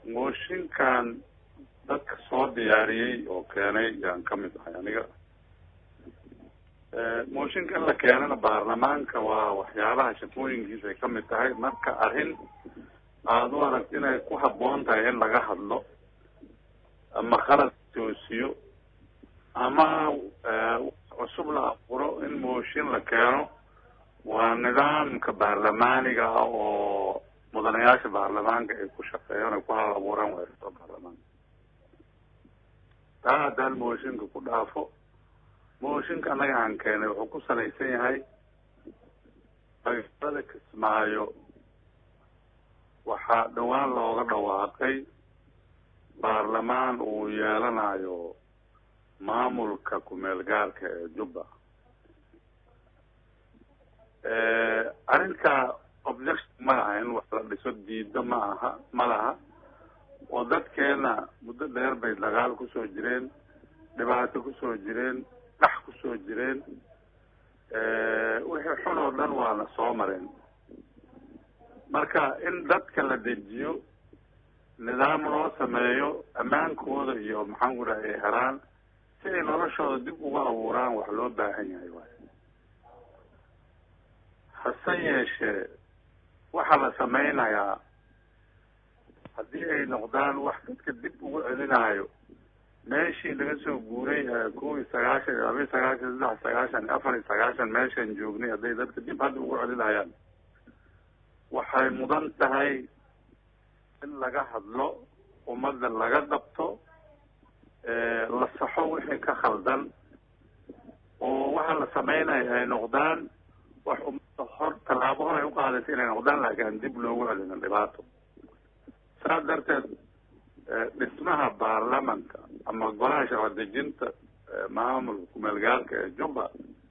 mooshinkan dadka soo diyaariyey oo keenay yaan ka mid ahay aniga mooshinka in la keenana baarlamaanka waa waxyaabaha shaqooyinkiisa ay kamid tahay marka arrin aada u aragt inay ku habboon tahay in laga hadlo ama qalad toosiyo ama cusub la abuuro in mooshin la keeno waa nidaamka baarlamaaniga ah oo mudanayaasha baarlamaanka ay ku shaqeeyaan ay ku hal abuuraan weerarto baarlamaanka taa haddaan mooshinka ku dhaafo mooshinka annaga aan keenay wuxuu ku salaysan yahay magaalada kismaayo waxaa dhawaan looga dhawaaqay baarlamaan uu yeelanayo maamulka kumeel gaarka ee jubba arrinta objection ma laha in wax la dhiso diido ma aha ma laha oo dadkeena muddo dheer bay dagaal kusoo jireen dhibaato kusoo jireen dhax kusoo jireen wixii xun oo dhan waana soo mareen marka in dadka la dejiyo nidaam loo sameeyo ammaankooda iyo maxaan ku dhaha ay helaan si ay noloshooda dib uga abuuraan wax loo baahan yahay waay hase yeeshee waxaa la sameynayaa haddii ay noqdaan wax dadka dib ugu celinayo meeshii laga soo guuray kow iyo sagaashan laba iyo sagaashan saddex sagaashan afar iyo sagaashan meeshaan joognay hadday dadka dib hadda ugu celinayaan waxay mudan tahay in laga hadlo ummadda laga dabto la saxo wixii ka khaldan oo waxa la sameynaya ay noqdaan wax ummadda hor tallaabo hor ay uqaadaysa inay noqdaan laakiin aan dib loogu celinin dhibaato saas darteed dhismaha baarlamanka ama golaha sharci dejinta maamulka kumeelgaalka ee jubba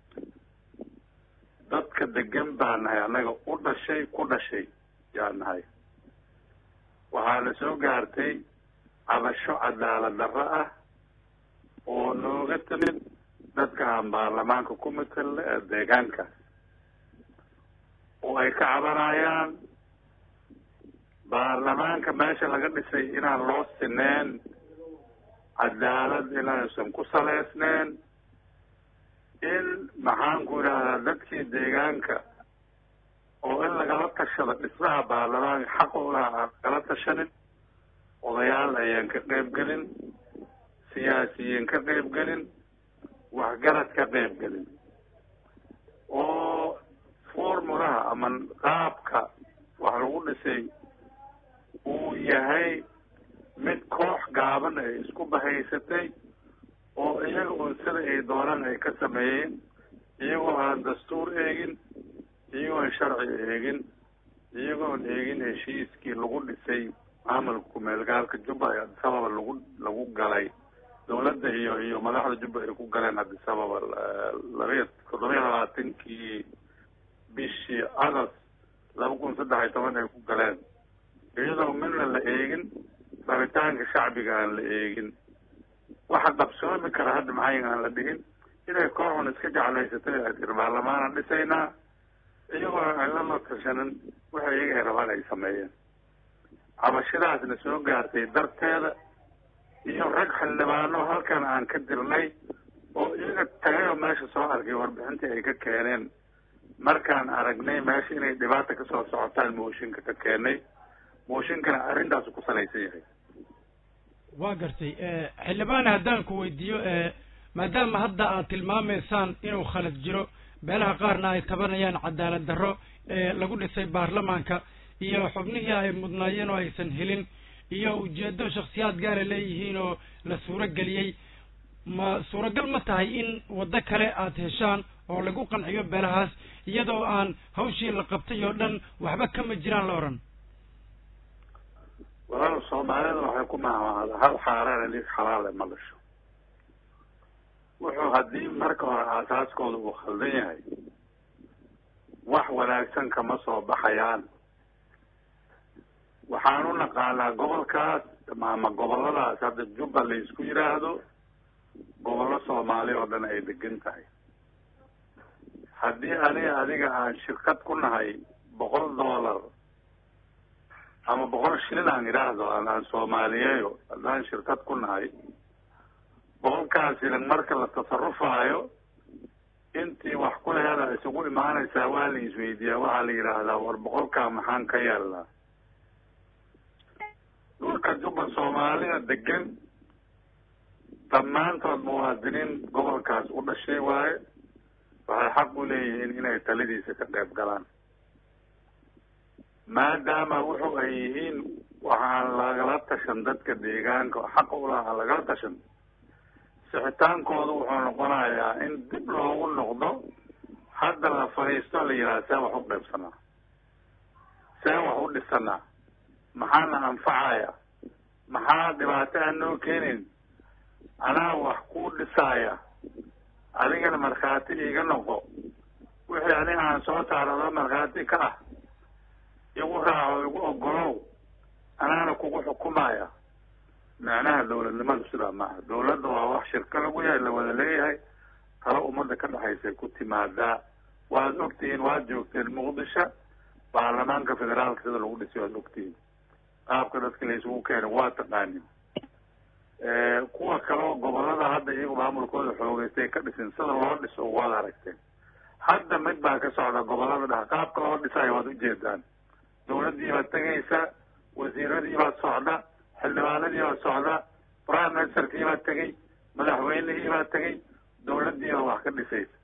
dadka degan baa nahay annaga u dhashay ku dhashay yaa nahay waxaa la soo gaartay cabasho cadaalad darro ah oo nooga timid dadka aan baarlamaanka ku matelna ee deegaankaas oo ay ka cabanayaan baarlamaanka meesha laga dhisay inaan loo sineen cadaalad inaysan ku saleysneen in maxaan ku idhahdaa dadkii deegaanka oo in lagala tashado dhismaha baarlamaanka xaq u laha aan kala tashanin odayaal ayaan ka qayb gelin siyaasiyiin ka qayb gelin waxgarad ka qayb gelin oo formulaha ama qaabka wax lagu dhisay uu yahay mid koox gaaban ay isku bahaysatay oo iyaga un sida ay doonaan ay ka sameeyeen iyagoo aan dastuur eegin iyagoo aan sharci eegin iyagoon eegin heshiiskii lagu dhisay maamulka kumeelgaalka jubba ee adisababa lagu lagu galay dawladda iyo iyo madaxda jubba ay ku galeen adisababa labaiyo toddoba iyo labaatankii bishii agost laba kun saddex iyo toban ay ku galeen iyadoo midna la eegin rabitaanka shacbiga aan la eegin waxa qabsoomi kara hadda maxay aan la dhigin inay kooxun iska jeclaysatay ay tiri baarlamaanan dhisaynaa iyagoo aan lama tashanin waxa iyaga ay rabaan ay sameeyeen cabashadaasna soo gaartay darteeda iyo rag xildhibaano halkan aan ka dirnay oo iyaga tagay oo meesha soo arkay warbixintii ay ka keeneen markaan aragnay meesha inay dhibaata kasoo socotaan mooshinka ka keenay mooshinkana arrintaasu ku salaysan yahay waa gartay xildhibaan haddaan ku weydiiyo maadaama hadda aad tilmaamaysaan inuu khalad jiro beelaha qaarna ay tabanayaan cadaalad darro ee lagu dhisay baarlamaanka iyo xubnihii ay mudnaayeen oo aysan helin iyo ujeedo shaksiyaad gaara leeyihiin oo la suuro geliyey ma suuragal ma tahay in waddo kale aad heshaan oo lagu qanciyo beelahaas iyadoo aan hawshii la qabtay oo dhan waxba kama jiraan la odhan walaal soomaalida waxay ku mahmaada hal xaaraan lig xalaale ma dhasho wuxuu haddii marka hore aasaaskooda uu khaldan yahay wax wanaagsan kama soo baxayaan waxaan u naqaanaa gobolkaas ama goboladaas hadda jubba la isku yidhaahdo gobollo soomaali oo dhan ay degan tahay haddii aniga adiga aan shirkad ku nahay boqol dollar ama boqol shilin aan idhaahdo aan soomaaliyeeyo haddaan shirkad ku nahay boqolkaas shilin marka la tasarufaayo intii wax ku leeda isugu imaanaysaa waa la isweydiiyaa waxaa la yidhaahdaa war boqolkaa maxaan ka yeelnaa dhulka jubba soomaalida degan dhammaantood muwaadiniin gobolkaas u dhashay waaye waxay xaq u leeyihiin inay taladiisa ka qayb galaan maadaama wuxu ay yihiin waxaan lagala tashan dadka deegaanka oo xaqa ulahaa lagala tashan sixitaankooda wuxuu noqonayaa in dib loogu noqdo hadda la fadhiisto la yidhaha see wax u qaybsanaa see wax u dhisanaa maxaana anfacaya maxaa dhibaato aan noo keenayn anaa wax kuu dhisaaya adigana markhaati iiga noqo wixii aniga aan soo saarado markhaati ka ah igu raaco igu ogolow anaana kugu xukumaya macnaha dawladnimadu sidaa maaha dawladda waa wax shirka lagu yahay la wada leeyahay talo ummadda ka dhexaysay ku timaadaa waad ogtihiin waad joogteen muqdisho baarlamaanka federaalka sida lagu dhisay waad ogtihiin qaabka dadka la isugu keena waa taqaanin kuwa kaleo gobolada hadda iyagu maamulkooda xoogeystay ka dhisin sida loo dhiso waad aragteen hadda mid baa ka socda gobolada dhex qaabka loo dhisayo waad ujeedaan dawladdii baad tegaysa wasiiradii baad socda xildhibaanadii baad socda prime ministerkii baad tegay madaxweynihii baad tegay dawladdii baa wax ka dhisaysa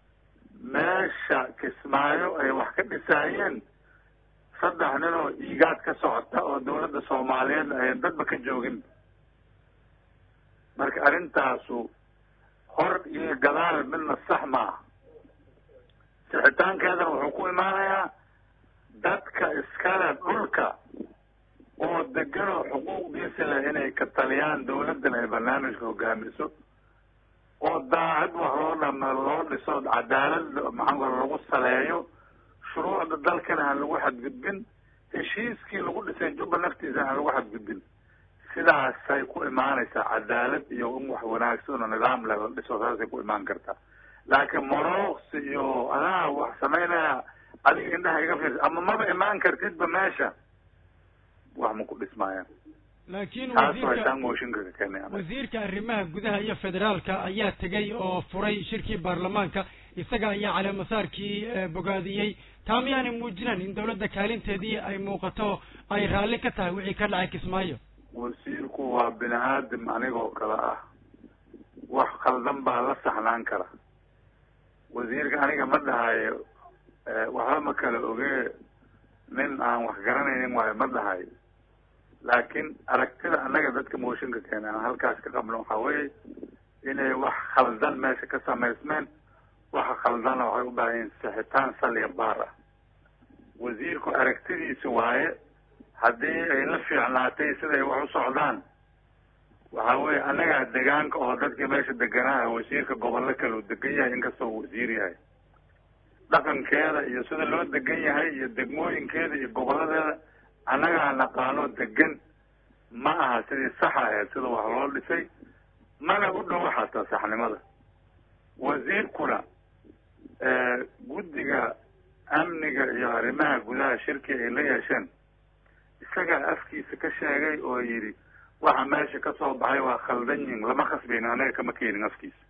meesha kismaayo ay wax ka dhisaayeen saddex nin oo iigaad ka socota oo dawladda soomaaliyeed ayan dadba ka joogin marka arrintaasu hor iyo gadaal midna sax maaha sixitaankeedana wuxuu ku imaanayaa dadka iskale dhulka oo degan oo xuquuqdiisa leh inay ka taliyaan dawladdan ay barnaamijka hogaamiso oo daacad wax loo dhama loo dhiso cadaalad maxaa lagu saleeyo shuruucda dalkana aan lagu xadgudbin heshiiskii lagu dhisay jubba naftiisa aan lagu xadgudbin sidaasay ku imaanaysaa cadaalad iyo in wax wanaagsan oo nidaam leh la dhiso saasay ku imaan kartaa laakiin morooqsi iyo adaa wax samaynaya adiga indhaha iga fiirsa ama maba imaan kartidba meesha wax ma ku dhismaayaan laakiin taas wasiirka waytaan mooshinka ka keenay anaga wasiirka arrimaha gudaha iyo federaalka ayaa tegay oo furay shirkii baarlamaanka isaga ayaa caleemasaarkii eh, bogaadiyey taa miyaanay muujinayn in dawladda kaalinteedii ay muuqato ay raalli ka tahay wixii ka dhacay kismaayo wasiirku waa bini aadam anigoo kale ah wax khaldan baa la saxnaan kara wasiirka aniga ma dhahayo waxba ma kala ogee nin aan wax garanaynin waayo ma dhahayo laakiin aragtida annaga dadka mooshinka keena aan halkaas ka qabno waxaa weeye inay wax khaldan meesha ka samaysmeen waxa khaldana waxay u baahan yihin sixitaan saliya baar ah wasiirku aragtidiisa waaye haddii ay la fiicnaatay siday wax u socdaan waxa weeye annagaa degaanka oo dadkii meesha deganaa wasiirka gobollo kale uu degan yahay inkastoo uu wasiir yahay dhaqankeeda iyo sida loo degan yahay iyo degmooyinkeeda iyo goboladeeda annagaa naqaano degan ma aha sidii saxa ahayd sida wax loo dhisay mana u dhow xataa saxnimada wasiirkuna guddiga amniga iyo arrimaha gudaha shirki ay la yeesheen isagaa afkiisa ka sheegay oo yidhi waxa meesha ka soo baxay waa khaldan yihin lama khasbayn anaga kama keenin afkiisa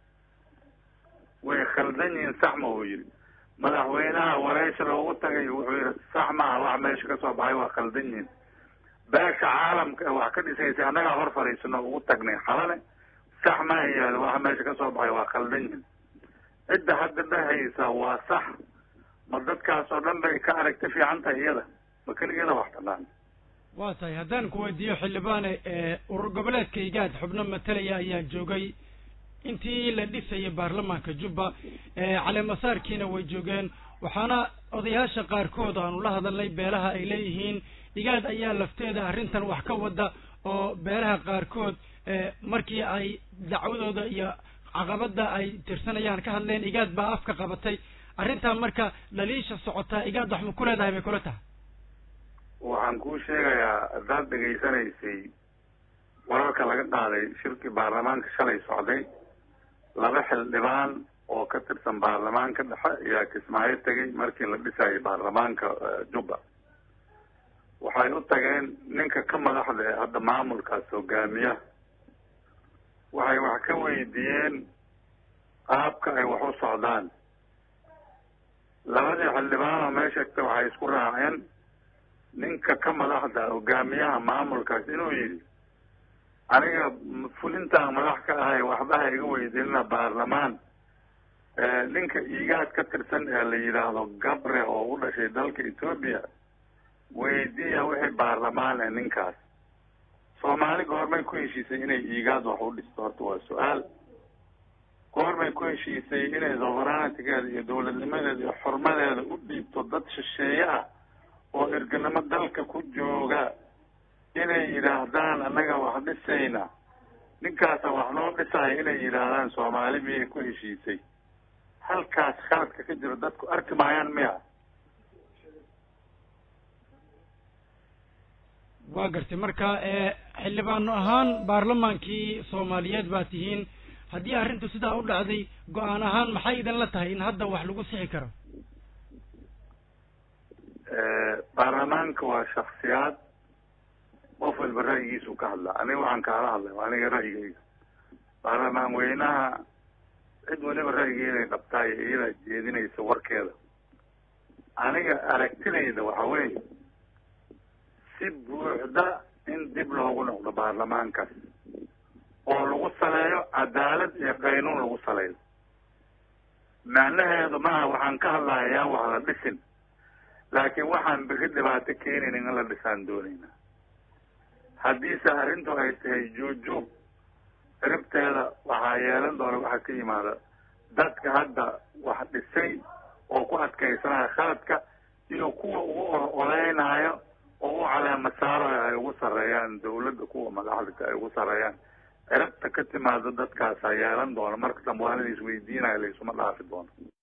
way khaldan yihin sax ma uu yidhi madaxweynaha wareysha loogu tagay wuxuu yidhi sax maaha waxa meesha ka soo baxay waa khaldan yihin beesha caalamka ee wax ka dhisaysay annagaa hor fadhiisano ugu tagnay xalane sax ma yaado waxa meesha ka soo baxay waa khaldan yihin cidda hadda dhahaysa waa sax ma dadkaas oo dhan bay ka aragti fiican tahay iyada ma keligeeda wax taqaan waa tahay haddaan ku weydiiyo xildhibaane ee urur goboleedka igaad xubno matalaya ayaa joogay intii la dhisayay baarlamaanka jubba caleemasaarkiina way joogeen waxaana odayaasha qaarkood aanu la hadalnay beelaha ay leeyihiin igaad ayaa lafteeda arrintan wax ka wada oo beelaha qaarkood markii ay dacwadooda iyo caqabada ay tirsanayaan ka hadleen igaad baa afka qabatay arrintaa marka dhaliisha socotaa igaad wax ma ku leedahay bay kula tahay waxaan kuu sheegayaa haddaad dhegaysanaysay wararka laga qaaday shirkii baarlamaanka shalay socday laba xildhibaan oo ka tirsan baarlamaanka dhexe ayaa kismaayo tegay markii la dhisayay baarlamaanka jubba waxay waxay u tageen ninka ka madaxda ee hadda maamulkaas hogaamiya waxay wax ka weydiiyeen qaabka ay wax u socdaan labadii xildhibaanoo meesha egta waxay isku raaceen ninka ka madaxda hogaamiyaha maamulkaas inuu yidhi aniga fulintaan madax ka ahay waxba ha iga weydiinina baarlamaan ninka iigaad ka tirsan ee la yidhaahdo gabre oo u dhashay dalka etoobiya weydiiya wixii baarlamaan ee ninkaas soomaali goormay ku heshiisay inay iigaad wax u dhisto horta waa su-aal goormay ku heshiisay inay soveranitigeeda iyo dawladnimadeeda iyo xurmadeeda u dhiibto dad shisheeye ah oo erganimo dalka ku jooga inay yidhaahdaan annaga wax dhisayna ninkaasa wax noo dhisaya inay yidhaahdaan soomaali miyay ku heshiisay halkaas khaladka ka jiro dadku arki maayaan miya waa gartay marka xildhibaano ahaan baarlamaankii soomaaliyeed baa tihiin haddii arrintu sidaa u dhacday go-aan ahaan maxay idinla tahay in hadda wax lagu sixi karo baarlamaanka waa shaksiyaad qof walba ra'yigiisu ka hadlaa aniga waxaan kaala hadlay waa aniga ra'yigayga baarlamaan weynaha cid waliba ra'yigeeday qabtaa iyo iyadaa jeedinaysa warkeeda aniga aragtidayda waxa weeye si buuxda in dib loogu noqdo baarlamaankaas oo lagu saleeyo cadaalad iyo qaynuun lagu saleeyo macnaheedu maaha waxaan ka hadlaya yaan wax la dhisin laakiin waxaan beri dhibaato keenaynin in la dhisaan doonayna haddiise arrintu ay tahay juujub ciribteeda waxaa yeelan doona waxaa ka yimaada dadka hadda wax dhisay oo ku adkaysanaya khaladka iyo kuwa ugu oleynaayo oo u caleema saarayo ay ugu sarreeyaan dawladda kuwa madaxda ay ugu sarreeyaan ciribta ka timaado dadkaasa yeelan doona marka dambe waa in la isweydiinayo laisuma dhaafi doono